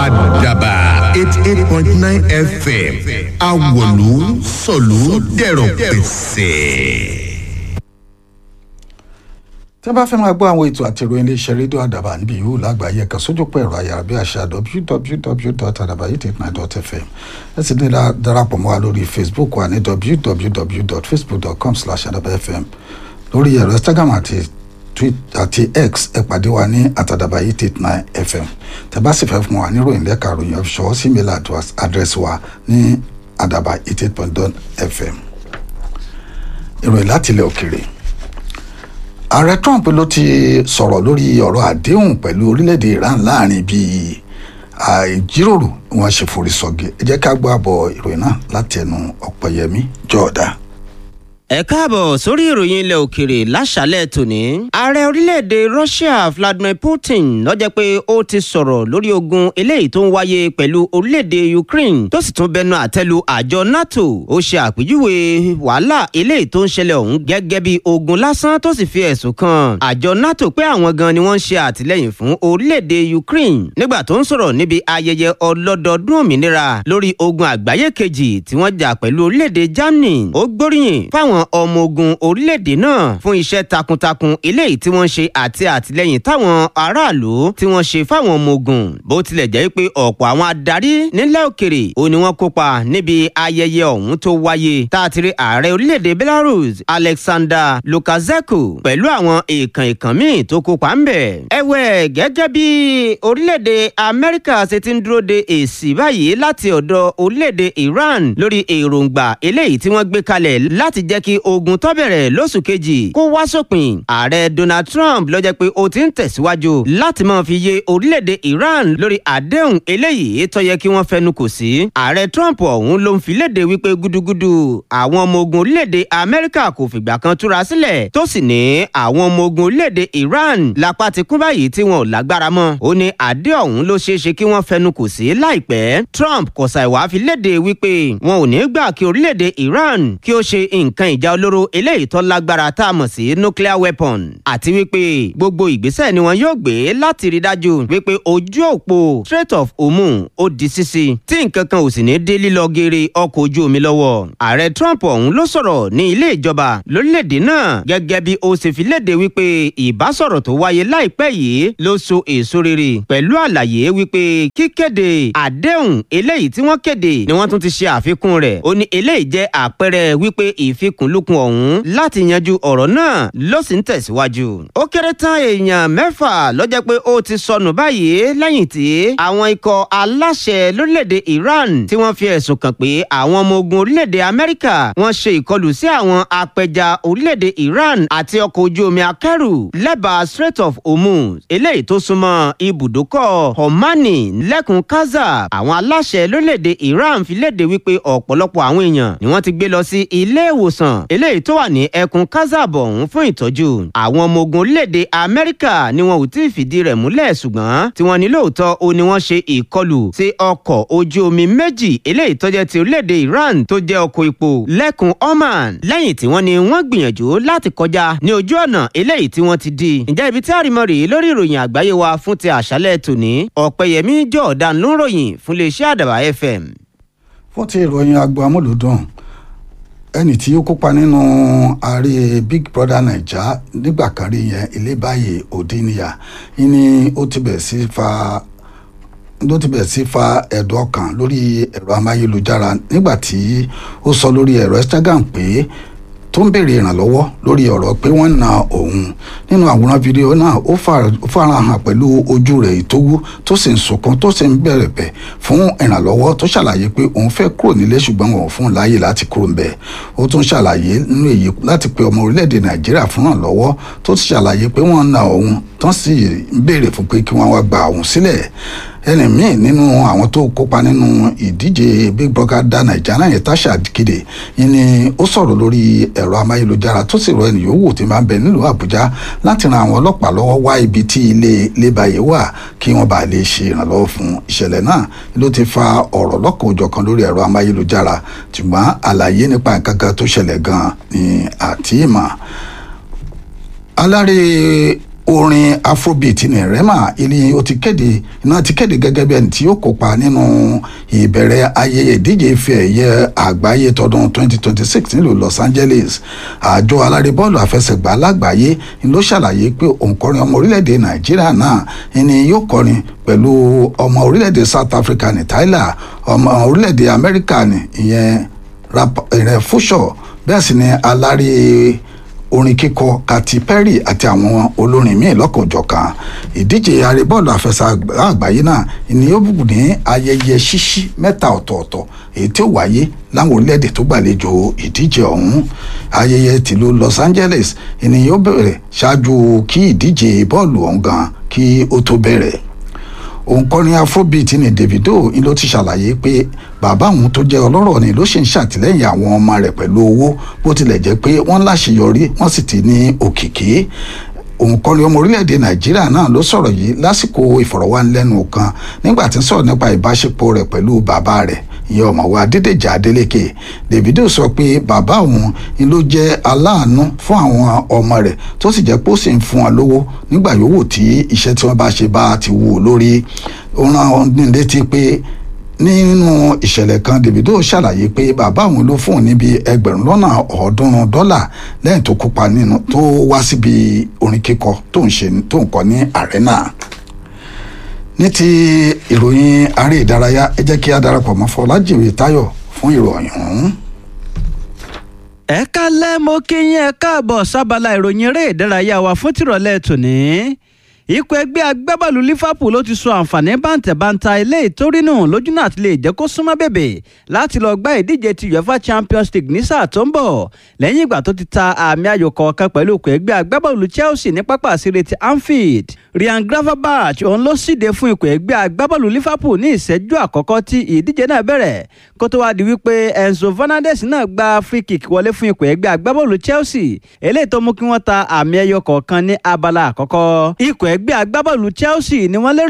àdàbà eighty eight point nine fm awòlú sọ̀lú dẹ̀rọ̀ pẹ̀sẹ̀ tí a bá fẹ́ máa gbọ́ àwọn ètò àti ìròyìn iléeṣẹ́ rédíò àdàbà níbi ìhù lágbàáyé kan sójú pọ̀ ẹ̀rọ ayárabíàṣá www.adabayit89.fm ẹ sì ní darapọ̀ mọ́ wa lórí facebook wa ní www.facebook.com/adabafm lórí ẹ̀rọ instagram àti àti x ẹ pàdé wa ní atadabayit89fm tẹ́ bá sì fẹ́ fún wa níròyìn lẹ́ka ròyìn ọ̀ṣọ́ sí mail address wa ní adabayit89fm ìròyìn láti ilẹ̀ òkèèrè ààrẹ trump ló ti sọ̀rọ̀ lórí ọ̀rọ̀ àdéhùn pẹ̀lú orílẹ̀-èdè iran láàrin bíi ìjíròrò wọn ṣe forí sọ̀gẹ̀ ẹ jẹ́ ká gbọ́ àbọ̀ ìròyìn náà láti ẹnu ọ̀pẹ̀yẹmí jọ̀ọ́dá ẹ káàbọ̀ sórí ìròyìn ilẹ̀ òkèrè láṣálẹ̀ tòní. ààrẹ orílẹ̀-èdè russia vladimir putin ló jẹ́ pé ó ti sọ̀rọ̀ lórí ogun eléyìí tó ń wáyé pẹ̀lú orílẹ̀-èdè ukraine tó sì tún bẹnu àtẹ́lu àjọ nato ó ṣe àpèjúwe wàhálà eléyìí tó ń ṣẹlẹ̀ ọ̀hún gẹ́gẹ́ bí ogun lásán tó sì fi ẹ̀sùn kan àjọ nato pé àwọn gan ni wọ́n ń ṣe àtìlẹ́yìn fún orílẹ̀-èdè ukraine nígbà tó ń sọ̀rọ̀ níbi ayẹyẹ ọlọ́dọọdún òmìnira lórí ogun àgbáyé kejì tí wọ́n jà pẹ̀lú orílẹ̀-èdè germany ó gbóríyìn fáwọn ọmọ ogun orílẹ̀-èdè náà fún iṣẹ́ takuntakun eléyìí tí wọ́n ṣe àti àtìlẹ́yìn táwọn aráàlú tí wọ́n ṣe fáwọn ọmọ ogun bó tilẹ̀ jẹ́ pé ọ̀pọ̀ àwọn adarí nílẹ̀ òkèrè ò ní wọ́n kópa níbi ayẹyẹ ọ̀hún tó wáyé tá a ti rí ààrẹ orílẹ̀-èdè belarus alexander lukashenko pẹ̀lú àwọn èèkàn èèkàn míì tó kópa ń bẹ̀. ẹ̀wẹ̀ gẹ́gẹ́ bí orílẹ̀-èdè amẹ́ríkà ṣe ti ń dúró de èsì báyìí láti ọ̀dọ̀ orílẹ̀-èdè iran lórí èròǹgbà eléyìí tí wọ́n gbé kalẹ̀ láti jẹ́ kí ogun tó bẹ̀rẹ̀ lóṣù kejì kó wá sópin ààrẹ donald trump ló jẹ́ pé ó ti ń tẹ̀síwájú láti máa fi yé orílẹ̀-èdè iran lórí àdéhùn eléyìí tó yẹ kí wọ́n fẹnu kò sí ààrẹ trump ọ̀hún ló ń fi léde wípé gúdúgúdú àwọn ọmọ ogun orílẹ̀-èdè amẹ́ríkà kò fìgbà kan túra sílẹ̀ tó sì ní àwọn ọmọ ogun orílẹ̀-èdè iran lápá ti kún báyìí tí wọn ò lágbára mọ́ ó ní àdé ọ̀hún ló ṣeé ṣe kí wọ́n fẹnu kò sí láìpẹ́ trump kò ṣàìwá fi léde wípé wọn ò ní gbà kí orílẹ̀-èdè iran kí ó ṣe nǹkan ìjà olóró eléyìí tó lágbára tá a mọ̀ sí nuclear weapon àti wípé gbogbo ìgbésẹ̀ ni wọn yóò gbé láti rí dájú wípé ojú òpó strait of hormuz ó di ṣíṣí tí nǹkan kan ò sì ní dé lílọ geere ọkọ̀ ojú omi lọ́wọ́ ààrẹ trump ọ̀hún ló sọ̀rọ̀ ní ilé ìjọba lórílẹ̀‐èdè náà gẹ́gẹ́ bí ó ṣe fi léde wípé ìbásọ̀rọ̀ tó wáyé láìpẹ́ yìí ló so èso rere pẹ̀lú àlàyé wípé kíkéde àdéhùn eléyìí tí wọ́n kéde ni wọ́n tún ti ṣe àfikún rẹ̀ ó ní eléyìí jẹ́ àpẹẹrẹ wípé ìfikùnlukùn ọ̀hún láti yanjú ọ̀rọ̀ náà ló sì ń tẹ̀síwájú. ó kéré tán èèyàn mẹ́fà ló jẹ́ pé ó ti sọnù báyìí lẹ́yìn tí àwọn ikọ̀ aláṣẹ lórílẹ̀‐èdè iran tí wọ́n fi ẹ̀sùn kàn pé àwọn ọmọ ogun orílẹ̀‐èdè amẹ́ríkà wọ́n ṣe ìkọlù sí àwọn apẹja orílẹ̀‐èdè iran àti ọkọ̀ ojú omi akẹ́rù lẹ́bàá strait of hormuz eléyìí tó súnmọ́ ibùdókọ̀ homani lẹ́kùn kaza àwọn aláṣẹ lórílẹ̀‐èdè iran fi léde wípé ọ̀pọ̀lọpọ̀ àwọn èèyàn ni wọ́n ti gbé lọ sí ilé ìwòsàn eléyìí tó wà ní ẹkùn kazab ọ̀hún fún ìtọ́jú àwọn ọmọ ogun orílẹ̀-èdè amẹ́ríkà ni wọn ò tí ì fìdí rẹ̀ múlẹ̀ ṣùgbọ́n tí wọ́n ní lóòótọ́ ó ní wọ́n ṣe ìkọlù sí ọkọ̀ ojú omi méjì eléyìí tó jẹ́ ti orílẹ̀-èdè iran tó jẹ́ ọkọ̀ epo lẹ́kùn oman lẹ́yìn tí wọ́n ní wọ́n gbìyànjú láti kọjá ní ojú ọ̀nà eléyìí tí wọ́n ti di ǹjẹ́ ibi tí àrìmọ́ rèé lórí ìròyìn àgbáyé wa fún ti àṣálẹ̀ tòní ọ̀pẹ̀yẹmí jọ̀ọ̀dán ló ń ròyìn fún iléeṣẹ́ àdàbà fm. fún ti ìròyìn agbo amúlùdùn ẹnì tí ó kópa nínú ààrẹ big brother naija nígbà kan rí yẹn ilé báyìí òdìníyà ni ó ti bẹ̀ sí fa ló ti bẹ̀ sí fa ẹ̀dùn ọkàn lórí ẹ̀rọ amáyélujára nígbà tí ó sọ lórí ẹ̀rọ instagram pé tó ń béèrè ìrànlọ́wọ́ lórí ọ̀rọ̀ pé wọ́n na òun nínú àwòrán fídíò náà ó farahàn pẹ̀lú ojú rẹ̀ ìtówú tó sì ń sunkún tó sì ń bẹ̀rẹ̀ bẹ̀ fún ìrànlọ́wọ́ tó ṣàlàyé pé òun fẹ́ kúrò nílé ṣùgbọ́n wọn ò fún un láàyè láti kúrò ń bẹ̀ ó tún ṣàlàyé nínú èyí láti pe ọmọ orílẹ̀-èdè nàìjíríà fún ìrànlọ́wọ́ tó ti ṣàlàyé pé wọ́n na òun tán sì ń béèrè fún pé kí wọ́n wá gba òun sílẹ̀ ẹni míì nínú àwọn tó kópa nínú ìdíje big brother da nàìjíríà yẹn Tasha Kide ni ó sọ̀rọ̀ lórí ẹ̀rọ amáyélujára tó sì rọ ẹnì yòówù tí máa ń bẹ nílùú àbújá láti ran àwọn ọlọ́pàá lọ́wọ́ wá ibi tí ilé lébàyè wà kí wọ́n bá lè ṣe ìrànlọ́wọ́ fún ìṣẹ̀lẹ̀ náà ló ti fa ọ̀rọ̀ lọ́kàn òjọ̀kan lórí ẹ̀rọ amáyélujára ṣùgbọ́n àlàyé nípa nǹkan kan tó ṣẹlẹ̀ gan-an ni àti ìmọ̀ alárè orin afrobeat ní rema ilé ó ti kéde iná ti kéde gẹ́gẹ́ bí ẹni tí yóò kópa nínú ìbẹ̀rẹ̀ ayẹyẹ ìdíje ife ẹ̀yẹ àgbáyé tọdún 2026 nílùú los angeles àjọ alárè bọ́ọ̀lù àfẹsẹ̀gbá lágbàáyé ló ṣàlàyé pé òǹkọrin ọmọ orílẹ̀-èdè nàìjíríà náà ni yóò kọrin pẹ̀lú ọmọ orílẹ̀-èdè south africa ní tyler ọmọ orílẹ̀-èdè amẹ́ríkà ní ìyẹn rẹ̀ fúṣọ̀ bẹ́ẹ̀ sì ni alárè orin kíkọ Katy Perry àti àwọn olórin míì lọ́kànjọ̀kan ìdíje arébọ́ọ̀lù àfẹsẹ̀ àgbáyé náà ni ó bù ní ayẹyẹ ṣíṣí mẹ́ta ọ̀tọ̀ọ̀tọ̀ èyí tí ó wáyé láwọn orílẹ̀-èdè tó gbàlejò ìdíje ọ̀hún ayẹyẹ tìlú Los Angeles ni yóò bẹ̀rẹ̀ ṣáájú kí ìdíje bọ́ọ̀lù ọ̀hún gan kí ó tó bẹ̀rẹ̀ òǹkọrin afrobeat ní Davido ló ti ṣàlàyé pé bàbá òun tó jẹ́ ọlọ́rọ̀ ni ló ṣe ń ṣàtìlẹ́yìn àwọn ọmọ rẹ̀ pẹ̀lú owó bó tilẹ̀ jẹ́ pé wọ́n láṣeyọrí wọ́n sì ti ní òkìkí òǹkọrin ọmọ orílẹ̀-èdè nàìjíríà náà ló sọ̀rọ̀ yìí lásìkò ìfọ̀rọ̀wánilẹ́nuwò kan nígbà tí ń sọ̀rọ̀ nípa ìbáṣepọ̀ rẹ̀ pẹ̀lú bàbá rẹ̀ ìyẹn ọ̀mọ̀wé adédèjì adélékè davido sọ pé bàbá òun ni ló jẹ́ aláàánú fún àwọn ọmọ rẹ̀ tó sì jẹ́ pé ó sì ń fún wọn lówó nígbà yòówù tí iṣẹ́ tí wọ́n bá ṣe bá ti wù ú lórí ó rán wọn ní létí pé nínú ìṣẹ̀lẹ̀ kan davido ṣàlàyé pé bàbá òun ló fún un níbi ẹgbẹ̀rún lọ́nà ọ̀ọ́dúnrún dọ́là lẹ́yìn tó kópa nínú tó wá síbi orin kíkọ tó ń ṣe tó ń kọ ní arena ní ti ìròyìn aré ìdárayá ẹ jẹ́ kí a darapọ̀ mọ́ Fọlájìwé Táyọ̀ fún ìròyìn ọ̀hún. ẹ kálẹ́ mo kí yín ẹ káàbọ̀ sábàlá ìròyìn eré ìdárayá wa fún tìrọ̀lẹ́ tòní ikọ̀ ẹgbẹ́ agbábọ́ọ̀lù Liverpool ló ti sọ àǹfààní bàǹtẹ̀bàǹtà ilé ìtórínù lójú náà ti lè jẹ́ kó súnmọ́ bèbè láti lọ gbá ìdíje ti UEFA Champions League ní sáà tó ń bọ̀ lẹ́yìn ìgbà tó ti ta àmì ayò kọ̀ọ̀kan pẹ̀lú ikọ̀ ẹgbẹ́ agbábọ́ọ̀lù Chelsea ní pápá àṣírí ti Anfield Ryan Gravenberch òun ló síde fún ikọ̀ ẹgbẹ́ agbábọ́ọ̀lù Liverpool ní ìṣẹ́jú àkọ́kọ́ tí ìdíje náà bẹ̀rẹ̀ kó tó wáá di wípé Enzo Fernandez náà gba free kick wọlé fún ikọ̀ ẹgbẹ́ agbábọ́ọ̀lù Chelsea eléyìí tó mú kí wọ́n ta àmì ẹyọ kọ̀ọ̀kan ní abala àkọ́kọ́ ikọ̀ ẹgbẹ́ agbábọ́ọ̀lù Chelsea ni wọ́n lérò